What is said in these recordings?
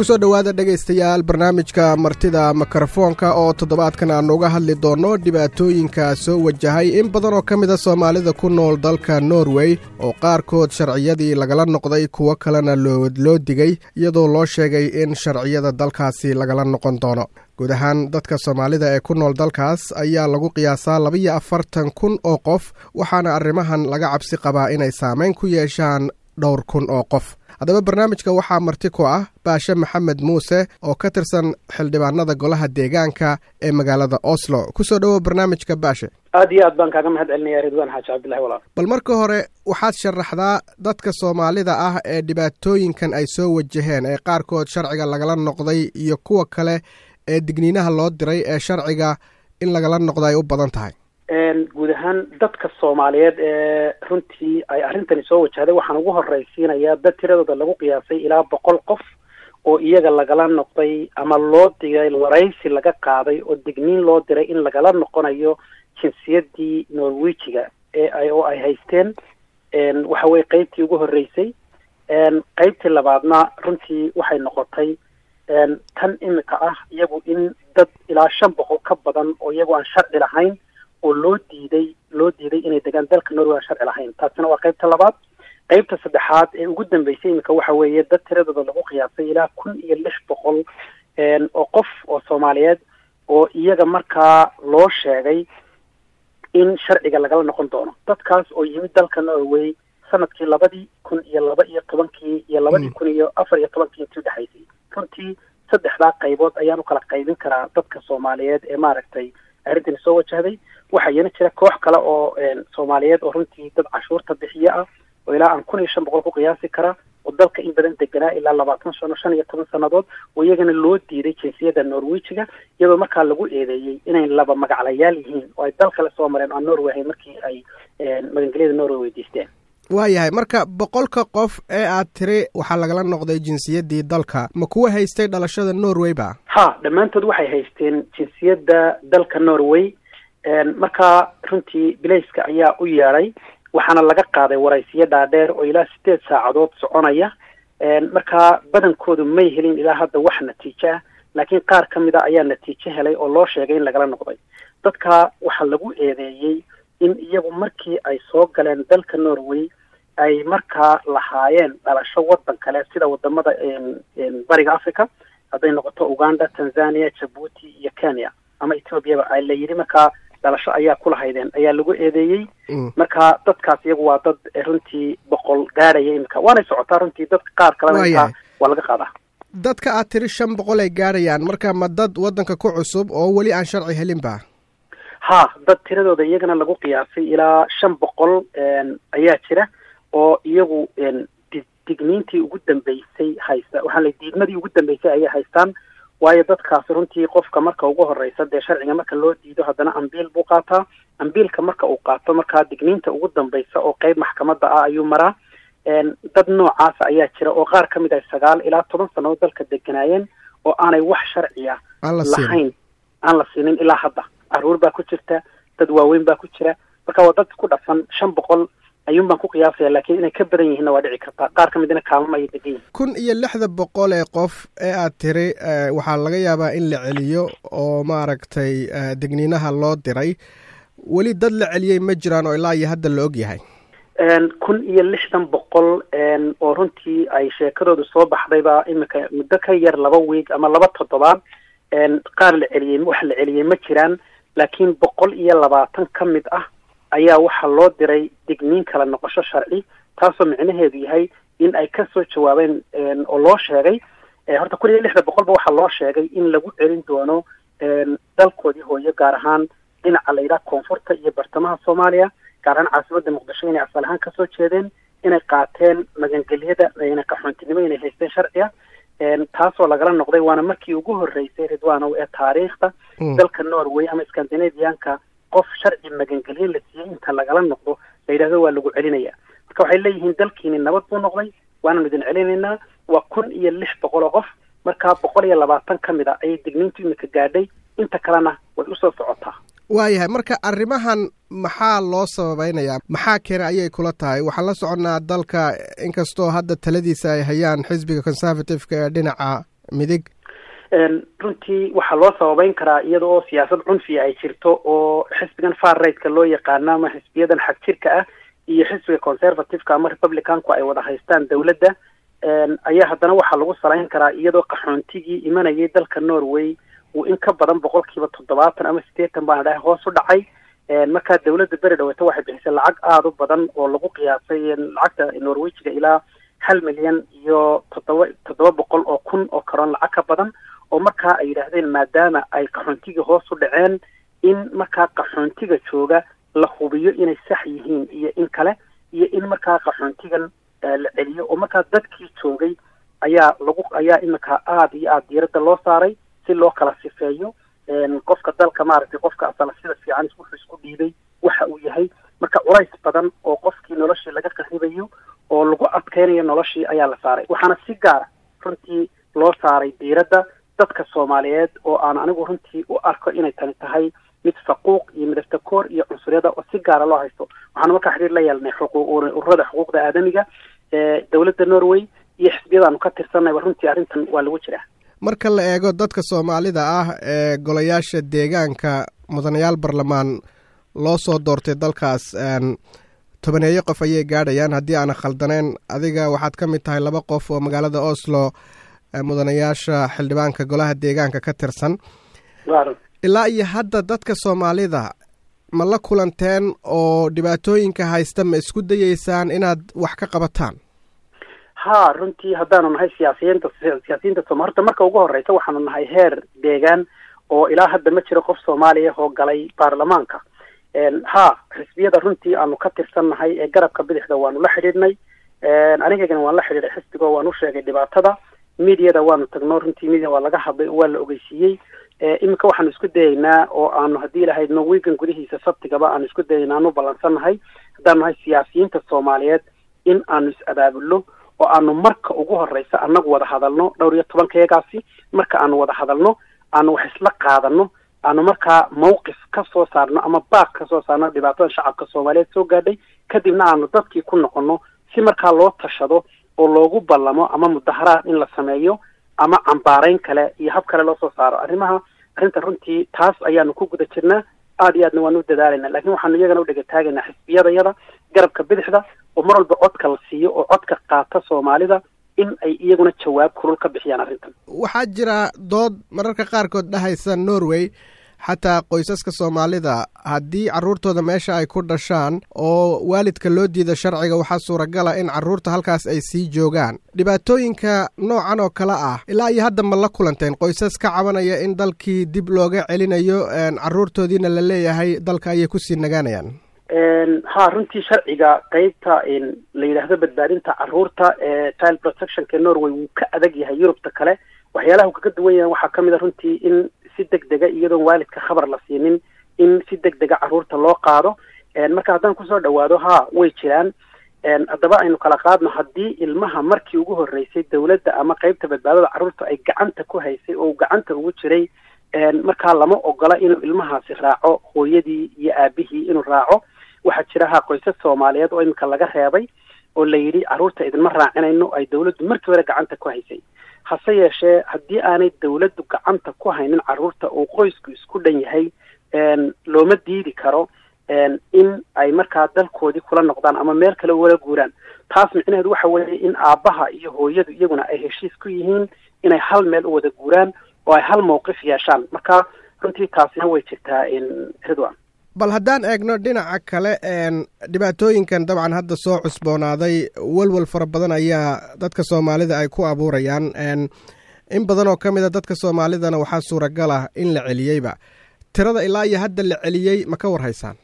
kusoo dhowaada dhegaystayaal barnaamijka martida mikrofoonka oo toddobaadkan aannu uga hadli doonno dhibaatooyinka soo wajahay in badan oo ka mida soomaalida ku nool dalka norway oo qaarkood sharciyadii lagala noqday kuwo kalena loo digay iyadoo loo sheegay in sharciyada dalkaasi lagala noqon doono guud ahaan dadka soomaalida ee ku nool dalkaas ayaa lagu qiyaasaa labiyo afartan kun oo qof waxaana arrimahan laga cabsi qabaa inay saameyn ku yeeshaan dhowr kun oo qof haddaba barnaamijka waxaa marti ku ah baashe maxamed muuse oo ka tirsan xildhibaanada golaha deegaanka ee magaalada oslo kusoo dhowow barnaamijka baashe aad iyo aad baan kaaga mahad celinaya ridwaan xaaji cabdillahi walaal bal marka hore waxaad sharaxdaa dadka soomaalida ah ee dhibaatooyinkan ay soo wajaheen ee qaarkood sharciga lagala noqday iyo kuwa kale ee digniinaha loo diray ee sharciga in lagala noqdo ay u badan tahay guud ahaan dadka soomaaliyeed ee runtii ay arrintani soo wajahday waxaan ugu horraysiinayaa dad tiradooda lagu qiyaasay ilaa boqol qof oo iyaga lagala noqday ama loo digay waraysi laga qaaday oo digniin loo diray in lagala noqonayo jinsiyadii norwejiga ee ay oo ay haysteen waxa weye qeybtii ugu horreysay qeybtii labaadna runtii waxay noqotay tan imika ah iyagu in dad ilaa shan boqol ka badan oo iyagu aan sharci lahayn oo loo diiday loo diiday inay degaan dalka norway aan sharci lahayn taasina waa qeybta labaad qeybta saddexaad ee ugu dambeysay iminka waxa weeye dad tiradooda lagu qiyaasay ilaa kun iyo lix boqol oo qof oo soomaaliyeed oo iyaga markaa loo sheegay in sharciga lagala noqon doono dadkaas oo yimid dalka norway sanadkii labadii kun iyo laba iyo tobankii iyo labadii kun iyo afar iyo tobankii intii udhexaysay runtii saddexdaa qaybood ayaan u kala qaybin karaa dadka soomaaliyeed ee maaragtay arrintani soo wajahday waxaa iyana jira koox kale oo soomaaliyeed oo runtii dad cashuurta bixiye ah oo ilaa aan kun iyo shan boqol ku qiyaasi kara oo dalka in badan deganaa ilaa labaatan sano shan iyo toban sannadood oo iyagana loo diiday jinsiyadda norwejiga iyadoo markaa lagu eedeeyey inay laba magaclayaal yihiin oo ay dal kale soo mareen oo aan norway ahayn markii ay magangelyada norway weydiisteen waayahay marka boqolka qof ee aad tiri waxaa lagala noqday jinsiyaddii dalka ma kuwa haystay dhalashada norway ba ha dhammaantood waxay haysteen jinsiyadda dalka norway markaa runtii bilayska ayaa u yeedhay waxaana laga qaaday waraysiyo dhaadheer oo ilaa sideed saacadood soconaya markaa badankoodu may helin ilaa hadda wax natiijo ah laakiin qaar ka mid a ayaa natiijo helay oo loo sheegay in lagala noqday dadka waxaa lagu eedeeyey in iyagu markii ay soo galeen dalka norway ay markaa lahaayeen dhalasho waddan kale sida wadamada bariga africa hadday noqoto uganda tanzania jabuuti iyo kenya ama ethoobiaba a la yidhi markaa dhalasho ayaa ku lahaydeen ayaa lagu eedeeyey marka dadkaas iyagu waa dad runtii boqol gaadhaya imika waanay socotaa runtii dadka qaar kalena intaa waa laga qaadaa dadka aad tiri shan boqol ay gaadhayaan marka ma dad waddanka ku cusub oo weli aan sharci helin ba ha dad tiradooda iyagana lagu qiyaasay ilaa shan boqol ayaa jira oo iyagu digniintii ugu dambeysay haysta waxaa la diidmadii ugu dambeysay ayay haystaan waayo dadkaas runtii qofka marka ugu horeysa dee sharciga marka loo diido haddana ambiil buu qaataa ambiilka marka uu qaato markaa digniinta ugu dambeysa oo qeyb maxkamadda ah ayuu maraa dad noocaasa ayaa jira oo qaar ka mid ah sagaal ilaa toban sannadood dalka deganaayeen oo aanay wax sharciya lahayn aan la siinin ilaa hadda caruur baa ku jirta dad waaweyn baa ku jira marka waa dad ku dhafan shan boqol ayuun baan ku qiyaasaya laakiin inay ka badan yihiinna waa dhici kartaa qaar ka midna kaamama ayay degan yihin kun iyo lixda boqol ee qof ee aad tiri waxaa laga yaabaa in la celiyo oo maaragtay digniinaha loo diray weli dad la celiyey ma jiraan oo ilaa iyo hadda la og yahay kun iyo lixdan boqol oo runtii ay sheekadoodu soo baxdayba imika muddo ka yar laba wiig ama laba toddobaad qaar la celiyey wax la celiyey ma jiraan laakiin boqol iyo labaatan ka mid ah ayaa waxaa loo diray digniin kala noqosho sharci taasoo micnaheedu yahay in ay kasoo jawaabeen oo loo sheegay horta kun iyo lixda boqolba waxaa loo sheegay in lagu celin doono dalkoodii hooyo gaar ahaan dhinaca la yidhaha koonfurta iyo bartamaha soomaaliya gaar ahaan caasimadda muqdisho inay asal ahaan kasoo jeedeen inay qaateen magangelyada qaxoontinimo inay haysteen sharciga taasoo lagala noqday waana markii ugu horreysay ridwanow ee taariikhda dalka norway ama scandinavianka qof sharci magangelye la siiyey inta lagala noqdo la yidhahdo waa lagu celinaya marka waxay leeyihiin dalkiini nabad buu noqday waananu idin celinaynaa waa kun iyo lix boqol oo qof markaa boqol iyo labaatan ka mid a ayay digniintu imika gaadhay inta kalena way usoo socotaa waayahay marka arrimahan maxaa loo sababeynayaa maxaa keena ayay kula tahay waxaan la soconnaa dalka inkastoo hadda taladiisa ay hayaan xisbiga conservative-ka ee dhinaca midig runtii waxaa loo sababeyn karaa iyada oo siyaasad cunfiya ay jirto oo xisbigan far rigtka loo yaqaano ama xisbiyadan xag jirka ah iyo xisbiga conservativeka ama republicanku ay wada haystaan dowladda ayaa haddana waxaa lagu salayn karaa iyadoo qaxoontigii imanayay dalka norway uu in ka badan boqolkiiba toddobaatan ama siddeetan baan dhahay hoos u dhacay markaa dawladda beri dhaweyta waxay bixisay lacag aada u badan oo lagu qiyaasay lacagta norwejiga ilaa hal milyan iyo toddoba toddoba boqol oo kun oo karoon lacag ka badan oo markaa ay yidhaahdeen maadaama ay qaxoontiga hoos u dhaceen in markaa qaxoontiga jooga la hubiyo inay sax yihiin iyo in kale iyo in markaa qaxoontigan la celiyo oo markaa dadkii joogay ayaa lagu ayaa iminka aada iyo aada diiradda loo saaray si loo kala sifeeyo qofka dalka maaragtay qofka asala sida fiican wuxuu isku dhiibay waxa uu yahay marka culays badan oo qofkii noloshii laga qaribayo oo lagu adkeynayo noloshii ayaa la saaray waxaana si gaara runtii loo saaray diiradda dadka soomaaliyeed oo aan anigu runtii u arko inay tani tahay mid faquuq iyo midaftakoor iyo cunsuriyada oo si gaara loo haysto waxaanu markaa xiriir la yeelnay xuquuq ururada xuquuqda aadamiga ee dowladda norway iyo xisbiyadaanu ka tirsanayba runtii arrintan waa lagu jiraa marka la eego dadka soomaalida ah ee golayaasha deegaanka mudanayaal barlamaan loo soo doortay dalkaas tobaneeyo qof ayay gaadhayaan haddii aana khaldaneen adiga waxaad ka mid tahay laba qof oo magaalada oslo mudanayaasha xildhibaanka golaha deegaanka ka tirsan ilaa iyo hadda dadka soomaalida ma la kulanteen oo dhibaatooyinka haysta ma isku dayeysaan inaad wax ka qabataan ha runtii haddaanu nahay siyaasiyiinta siyaasiyiinta sooma horta marka ugu horeysa waxaanu nahay heer deegaan oo ilaa hadda ma jiro qof soomaaliya oo galay baarlamaanka ha xisbiyada runtii aanu ka tirsan nahay ee garabka bidixda waanu la xidhiidhnay anigagana waan la xidhiidhay xisbiga waan u sheegay dhibaatada mediada waanu tagno runtii media waa laga hadlay waa la ogeysiiyey iminka waxaanu isku dayeynaa oo aanu haddii lahayd norwegan gudihiisa sabtigaba aanu isku dayeynaa aanu ballansannahay haddaanu nahay siyaasiyiinta soomaaliyeed in aanu is-abaabulno oo aanu marka ugu horeysa annagu wada hadalno dhowr iyo tobankayagaasi marka aanu wada hadalno aanu wax isla qaadano aanu markaa mawqif ka soo saarno ama baaq ka soo saarno dhibaatada shacabka soomaaliyeed soo gaadhay kadibna aanu dadkii ku noqono si markaa loo tashado oo loogu ballamo ama mudaharaad in la sameeyo ama cambaarayn kale iyo hab kale loo soo saaro arrimaha arrinta runtii taas ayaanu ku guda jirnaa aada iyo aadna waanu u dadaalayna lakin waxaanu iyagana u dhegataagaynaa xisbiyadayada garabka bidixda oo mar walba codka la siiyo oo codka qaata soomaalida in ay iyaguna jawaab kulul ka bixiyaan arrintan waxaa jira dood mararka qaarkood dhahaysa norway xataa qoysaska soomaalida haddii carruurtooda meesha ay ku dhashaan oo waalidka loo diida sharciga waxaa suuragala in carruurta halkaas ay sii joogaan dhibaatooyinka noocan oo kale ah ilaa iyo hadda ma la kulanteen qoysas ka cabanaya in dalkii dib looga celinayo carruurtoodiina la leeyahay dalka ayay kusii nagaanayaan ha runtii sharciga qeybta la yidhaahdo badbaadinta carruurta ee child protectionka norway wuu ka adag yahay yurubta kale waxyaalaha uu kaga duwan yahay waxaa kamid a runtii in si deg dega iyadoon waalidka khabar la siinin in si deg dega carruurta loo qaado marka haddaan kusoo dhawaado ha way jiraan haddaba aynu kala qaadno haddii ilmaha markii ugu horreysay dawladda ama qeybta badbaadada carruurta ay gacanta ku haysay oo gacanta ugu jiray markaa lama ogola inuu ilmahaasi raaco hooyadii iyo aabihii inuu raaco waxaa jira ha qoysas soomaaliyeed oo iminka laga reebay oo la yidhi carruurta idinma raacinayno ay dawladdu markii hore gacanta ku haysay hase yeeshee haddii aanay dawladdu gacanta ku haynin carruurta oo qoysku isku dhan yahay looma diidi karo in ay markaa dalkoodii kula noqdaan ama meel kale wala guuraan taas micnaheedu waxa weeye in aabbaha iyo hooyadu iyaguna ay heshiis ku yihiin inay hal meel u wada guuraan oo ay hal mawqif yeeshaan marka runtii taasina way jirtaa ridwan bal haddaan eegno dhinaca kale dhibaatooyinkan dabcan hadda soo cusboonaaday walwal fara badan ayaa dadka soomaalida ay ku abuurayaan in badan oo ka mid a dadka soomaalidana waxaa suuragal ah in la celiyeyba tirada ilaa iyo hadda la celiyey ma ka war haysaan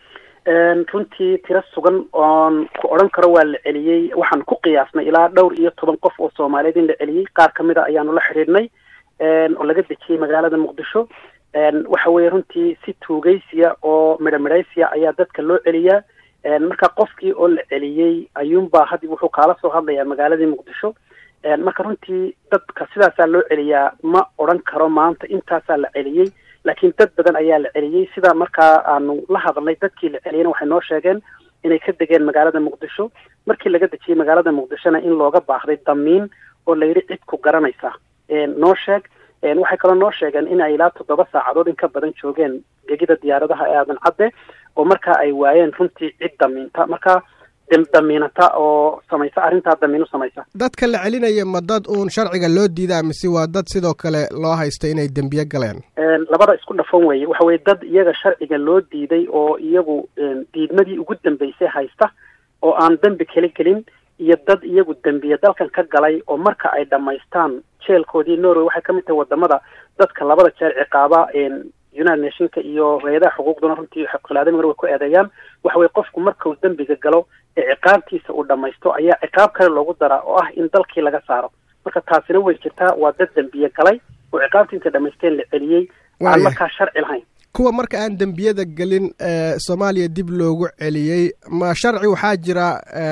runtii tiro sugan oon ku odhan karo waa la celiyey waxaan ku qiyaasnay ilaa dhowr iyo toban qof oo soomaaliyeed in la celiyey qaar ka mid a ayaanu la xidhiidhnay oo laga dejiyey magaalada muqdisho waxa weeye runtii si tuugaysiya oo midho midhaysiya ayaa dadka loo celiyaa marka qofkii oo la celiyey ayuunbaa had wuxuu kaala soo hadlayaa magaaladii muqdisho marka runtii dadka sidaasaa loo celiyaa ma odhan karo maanta intaasaa la celiyey laakiin dad badan ayaa la celiyey sida markaa aanu la hadalnay dadkii la celiyeyna waxay noo sheegeen inay ka degeen magaalada muqdisho markii laga dejiyey magaalada muqdishona in looga baahday damiin oo la yidhi cid ku garanaysa noo sheeg waxay kaloo noo sheegeen in ay ilaa toddoba saacadood in ka badan joogeen gegida diyaaradaha ee aadan cadde oo markaa ay waayeen runtii cid damiinta marka damiinata oo samaysa arrintaa damiin u samaysa dadka la celinaya ma dad uun sharciga loo diidaa mise waa dad sidoo kale loo haysta inay dembiye galeen labada isku dhafan weeye waxa weye dad iyaga sharciga loo diiday oo iyagu diidmadii ugu dambeysay haysta oo aan dembi kala gelin iyo dad iyagu dembiye dalkan ka galay oo marka ay dhammaystaan jeelkoodii norway waxay ka mid tahay wadamada dadka labada jeer ciqaaba united nationka iyo hay-adaha xuquuqduna runtii khilaadamigana way ku eedeeyaan waxa weye qofku markau dembiga galo ee ciqaabtiisa uu dhammaysto ayaa ciqaab kale loogu daraa oo ah in dalkii laga saaro marka taasina way jirtaa waa dad dembiye galay oo ciqaabtii intay dhamaysteen la celiyey aan markaa sharci lahayn kuwa marka aan dembiyada gelin soomaaliya dib loogu celiyey ma sharci waxaa jira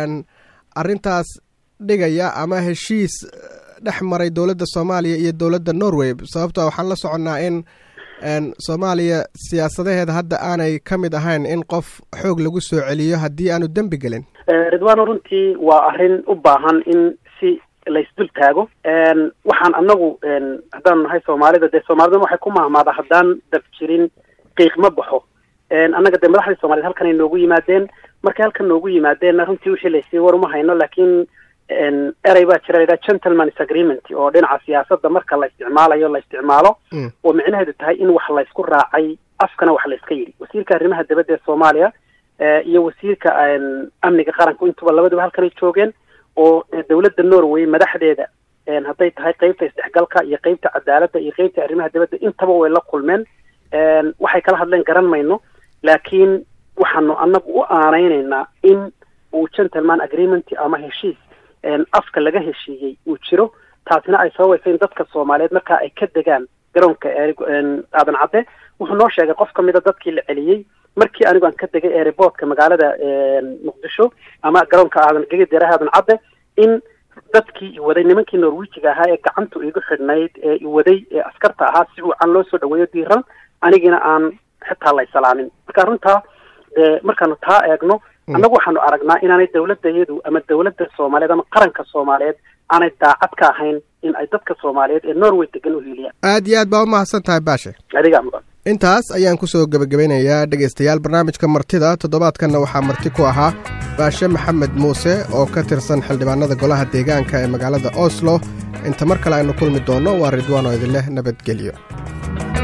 arrintaas dhigaya ama heshiis dhex maray dowladda soomaaliya iyo dowladda norway sababto waxaan la soconnaa in soomaaliya siyaasadaheeda hadda aanay ka mid ahayn in qof xoog lagu soo celiyo haddii aanu dembi gelin ridwano runtii waa arrin u baahan in si laysdul taago waxaan anagu haddaanu nahay soomaalida dee soomaaliduna waxay ku mahmaada haddaan dab jirin qiiq ma baxo annaga dee madaxdii soomaaliyed halkan ay noogu yimaadeen markay halkan noogu yimaadeenna runtii wixii laysii war uma hayno laakiin erey baa jira laydhaha gentleman's agreement oo dhinaca siyaasadda marka la isticmaalayo la isticmaalo oo micnaheedu tahay in wax laysku raacay afkana wax layska yidhi wasiirka arrimaha dibadda ee soomaaliya iyo wasiirka amniga qaranku intuba labaduba halkanay joogeen oo dowladda norway madaxdeeda hadday tahay qeybta isdhexgalka iyo qeybta cadaaladda iyo qeybta arrimaha dibadda intaba way la kulmeen waxay kala hadleen garan mayno laakiin waxaanu annagu u aanaynaynaa in uu gentleman agreement ama heshiis afka laga heshiiyey uu jiro taasina ay sababaysa in dadka soomaaliyeed markaa ay ka degaan garoonka aadan cadde wuxuu noo sheegay qof ka mida dadkii la celiyey markii anigu aan ka degay airboortka magaalada muqdisho ama garoonka aadan gegadeeraha aadan cadde in dadkii iwaday nimankii norwijiga ahaa ee gacantu igu xidhnayd ee iwaday ee askarta ahaa si uucan loo soo dhaweeyo diiran anigina aan xitaa laysalaamin marka runtaa markaanu taa eegno annagu waxaanu aragnaa inaanay dowladayadu ama dowladda soomaaliyeed ama qaranka soomaaliyeed aanay daacad ka ahayn in ay dadka soomaaliyeed ee norway degan u hiiliyaan aad iyo aad baa u mahadsan tahay baashe adigaa mudan intaas ayaan kusoo gebagabeynayaa dhegaystayaal barnaamijka martida toddobaadkanna waxaa marti ku ahaa baashe maxamed muuse oo ka tirsan xildhibaanada golaha deegaanka ee magaalada oslo inta mar kale aynu kulmi doonno waa ridwaan oo idin leh nabadgelyo